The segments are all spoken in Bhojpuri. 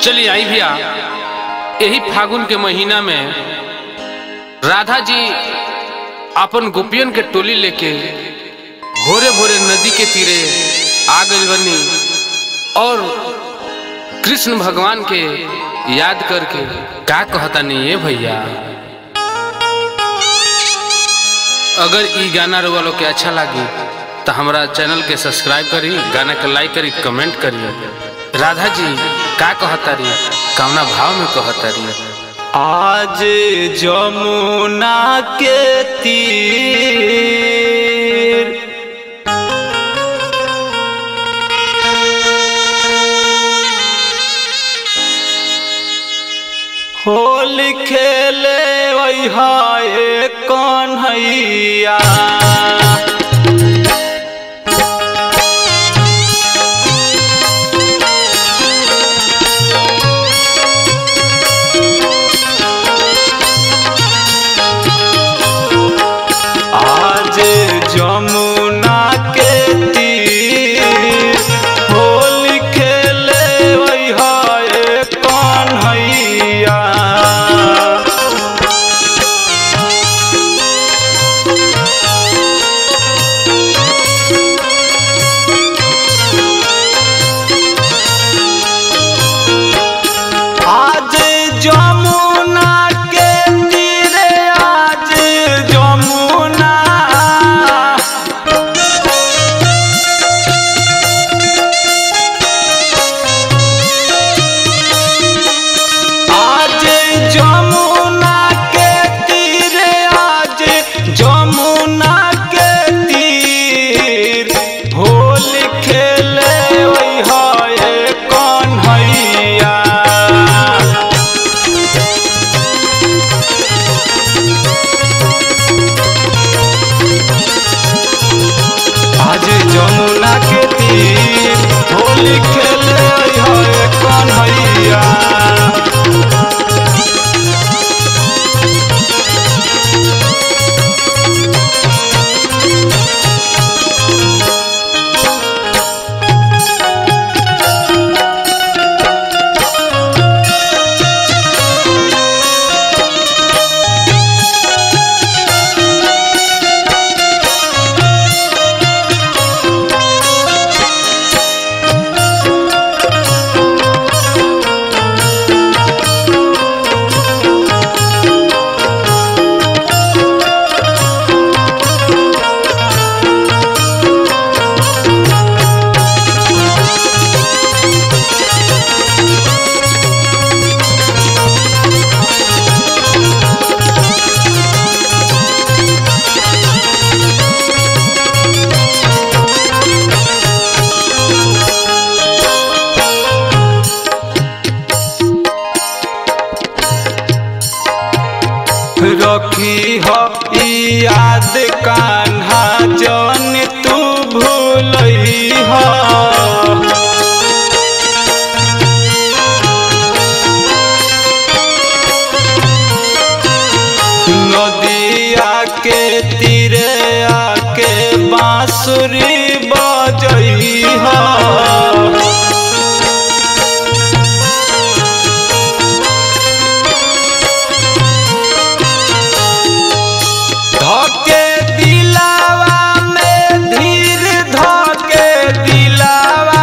चलिए आई भैया यही फागुन के महीना में राधा जी अपन गोपियन के टोली लेके भोरे भोरे नदी के तीरे आ गई बनी और कृष्ण भगवान के याद करके का कहता नहीं है भैया अगर ई गाना रउआ लोग के अच्छा लगी तो हमारा चैनल के सब्सक्राइब करी गाना के लाइक करी कमेंट करी राधा जी का कहता रही कौना भाव में कहता रही आज जमुना के तीर होल खेले वही कन्हैया आज जमुना के तीर होल खेले वही कन्हैया आज जमुना के तीरे आज जमुना आज जमुना के तीरे आज जमुना के तीर होल खेले वही है कन्हैया आज जमुना के तीर होली खेले है कन्हैया रखी हो ई याद कान्हा जन तू भूलई हो नदिया के तीरे आके बांसुरी बजई हो धके दिलावा में धीर धके दिलावा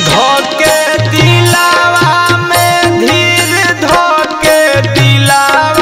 धके दिलावा में धीर धके दिलावा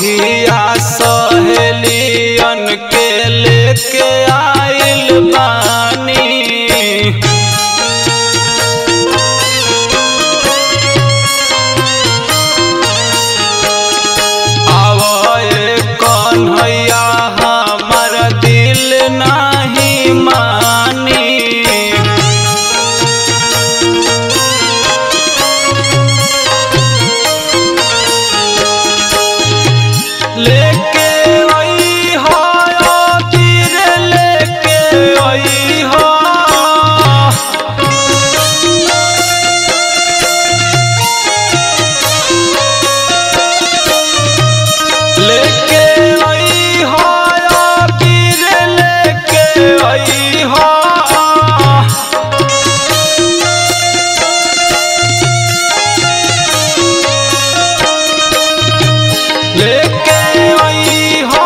संगिया सहेलियन के लेके आइल बानी आवए कन्हैया हमर दिल नहीं मानी लेके आई हो तीर लेके आई हो लेके आई हो तीर लेके आई हो लेके आई हो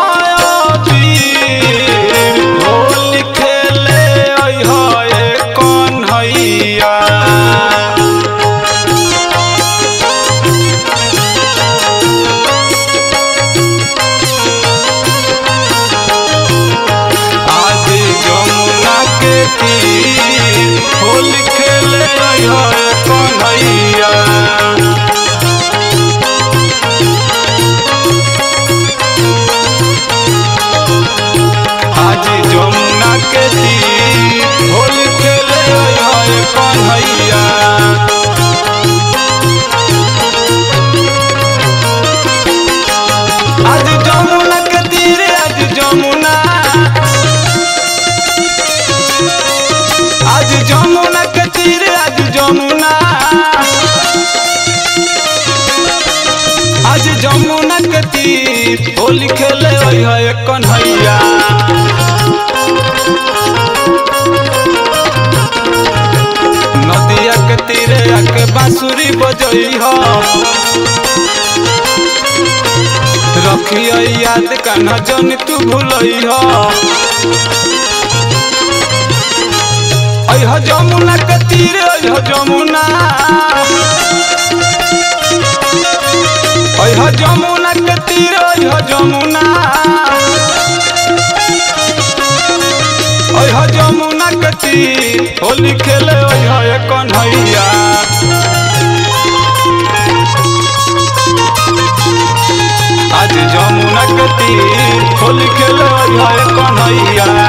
तीर होली खेले आई हो कन्हैया आज जमुना के तीर होली खेले आई हो कन्हैया आज जमुना के तीर होली खेले आए कन्हैया आज जमुना के तीर आज जमुना आज जमुना के तीर आज जमुना आज जमुना के तीर होली खेले है कन्हैया नदिया के तीरे आके बांसुरी बजई हो रखियो याद कान्हा जन तू भूलई हो अह जमुना के तीरे अह जमुना अह जमुना के तीरे अह जमुना अह जमुना के तीर होली खेले अह कन्हैया आज जमुना के तीर होली खेले अह कन्हैया